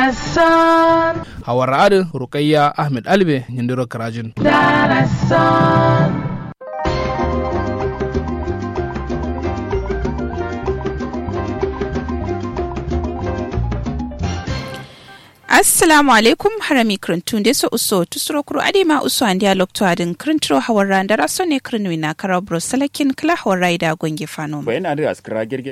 Darasan, hawar adin rukayya ahmed albe yindiro karajin Darasan. assalamu alaikum harami krintun de so uso tusuro kuro adima uso andia lokto adin krintro hawarra ndara so ne krinwi na karabro salakin kala hawarra ida gonge fano bayan da askara girgir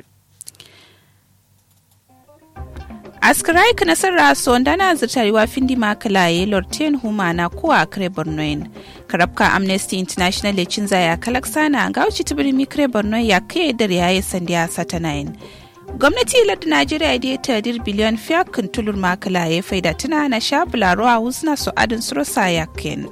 askirai kana sarra so ndana zirtarewa findi makalaye lorten humana kuwa kare bornoin karabka amnesty international ya cinza ya kalaksana ga wuce tibirimi kare borno ya kai da ya sandiya satanayin gwamnati lardin najeriya da ya tadir biliyan fiyakin tulur makala ya faida tuna na sha bularo a husna su adin surosa yakin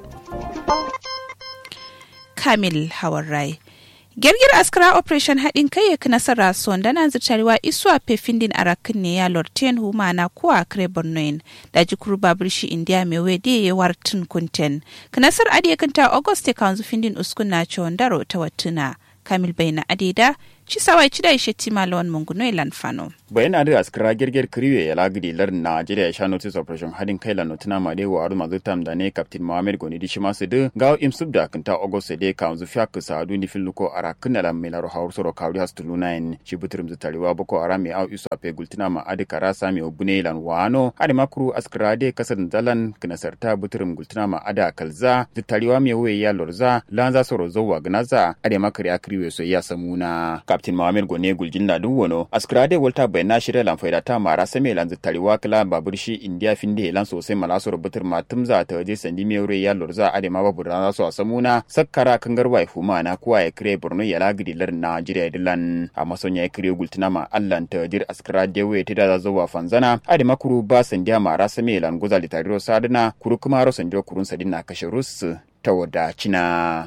kamil hawarai girgir askara operation haɗin kai ya nasara son da na zirtarewa isuwa fefindin arakin ne ya lorten huma na kuwa kare bornoin da jikuru babur shi indiya mai wede ya wartin kunten kanasar adiyakanta august ya kanzu findin uskun na daro ta watuna kamil bai na adida ci sawai ci da ishe tima lawan munguno ilan fano. bayan da askara girgir kiriwe ya lagidi lar Najeriya ya sha notice operation hadin kai la notina ma de wa aru mazu tam da ne captain Mohammed Goni di shima su de ga im sub da kanta August de ka zu fiak sa du ni filuko ara kunna la me la ro hawr soro kawri has tulu nine ci butrum zu tariwa boko ara me au isu ape gultina ma adi kara sa me obune lan wano adi makru askara de kasar dalan kana sarta butrum gultina ma ada kalza zu tariwa me we ya lorza lanza soro zo wa gnaza adi makari akriwe so ya samuna captain Mohammed Goni guljin na dun wono askara de volta bai na shirya lan faida ta mara same lan tariwa kala babur shi india finde lan sosai mala so rubutar ma tumza ta waje sandi me wure ya lorza ade ma babu rana so samuna sakkara kangar wai fuma na kuwa ya kire borno ya lagidi lar najeriya dilan a masonya ya kire gultuna ma allan ta dir askara de we ta da zuwa fanzana ade makuru ba sandiya mara same lan goza litariro sadana kuru kuma ro sandiyo kurun sadina kashe rus ta wadacina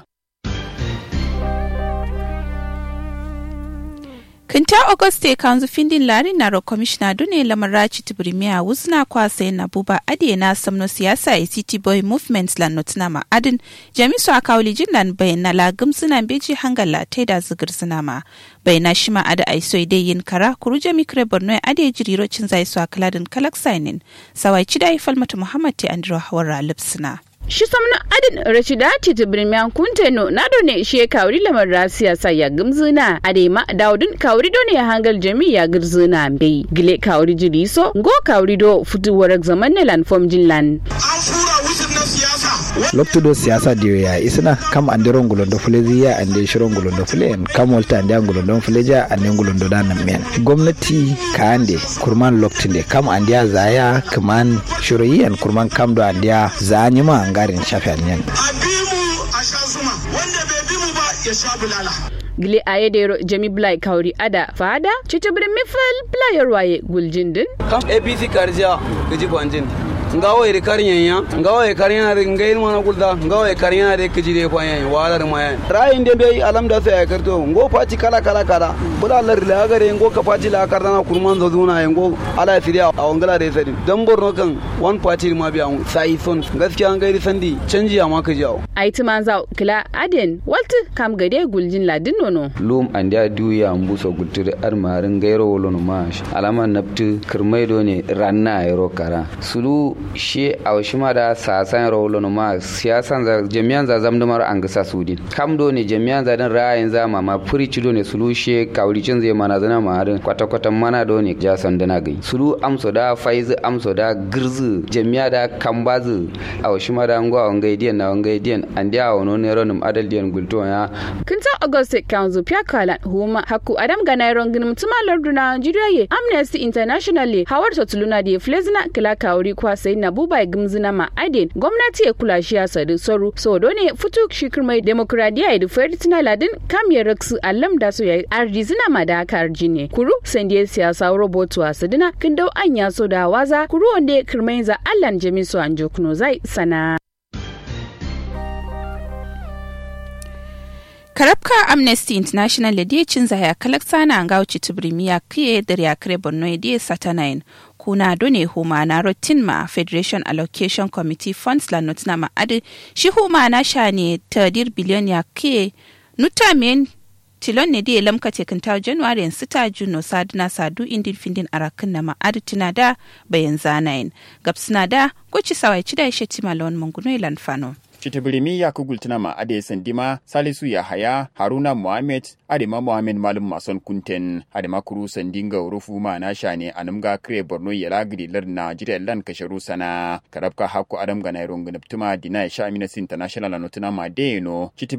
kinta auguste kanzu findin lari na ro commissioner dune lamarachi tibirimiya wuzna kwasa na buba ade na samno siyasa a city boy movement lan notina ma adin jamisu a kawli jinlan bai na lagum suna beji hangala ta da zigir suna ma bai na shima ada aiso dai yin kara kuru jami kire borno ade jiriro cin zai su a kaladin kalak sainin sawai cida falmata muhammad te andro hawara lipsina. shi samna adin rashidati tibirmiyan kunteno na ne she kawri lamar rasiya sa ya gimzina adema daudin kawri do ne hangal jami ya girzina bai gile kawri jiri so go kawri do futuwar zaman ne lan fom jinlan an fura wucin na siyasa loptudo siyasa diyo ya isna kam ande rongulondo fuleziya ande shirongolondo fulen kam wolta ande angolondo fuleja ande ngolondo da nan men gwamnati ka ande kurman loktinde kam ande zaya kaman shiroyiyan kurman kam do ande zanyima angarin shafian yan a bi mu a sha zuma wanda bai bi mu ba ya sha bulala gile ayedero jami blai kawri ada fada citibrin mifal playar waye guljindin kam apc karja kiji kwanjin ngawo iri karinya ngawo e karinya re ngail mana kulda ngawo e karinya re kiji de kwanya wala ma yan rayin de be alam da sai karto ngo pati kala kala kala bula lar la gare ngo ka pati la karda na kurman zo zuna ngo ala firiya a wangala re sadi dan borno kan one party ma biya sai son gaskiya an gairi sandi canji ma ka jawo aiti manza kila aden walti kam gade guljin ladin nono lum andia duya mbuso gultire armarin gairo wolono mash alama naptu kirmaido ne ranna ayro kara sulu she awshima da sasan rolono ma siyasan za jami'an za zamdumar an gasa sudin kam do ne jami'an za dan ra'ayin za ma furici do ne sulu she kawricin zai mana zana ma harin kwata kwata mana do ne ja sandana gai sulu amso da faiz amso da girzu jami'a da kambazu awshima da ngwa wangai diyan na wangai diyan an dia wono ne ronum adal diyan gulto ya kinta auguste kanzu pya kala huma haku adam ga nairon ginum tuma larduna nigeria ye amnesty international hawar totuluna da flezina kila kawri kwa sai na buba gimzina ma aden gwamnati ya kula shi ya sadu soru so do ne futu shikir mai demokradiya ya dufa tina ladin kam ya raksu allam da so ya arzina ma da aka arjine kuru sandiye siyasa robotu a sadina kin dau an ya so da waza kuru wanda kirmai za allan jamisu an jokuno zai sana karabka amnesty international da dia cin zaya kalaksa na ga wuce tibrimiya kiye da ya kare borno ya dia satanayin kuna done huma na rotin ma federation allocation committee funds la notina ma adi shi huma na sha ne tadir biliyon ya kiye nuta men tilon ne da lamka tekin ta january sita juno sadina sadu indin findin arakin na ma'adu tuna da bayan zanayin gabsina da kuci sawai ci da ya shetti malon manguno ilan fano. Chitibirimi ya kugultuna ma ade sandima Salisu Yahaya Haruna Muhammad Adema Muhammad Malum Mason Kunten Adema Kuru Sandinga Urufu ma na shane anumga kire Borno yala gidilar Najeriya lan kasharu sana karabka haku Adam ga Nairon Gnaptuma dina Sha Amnesty International anotuna ma deno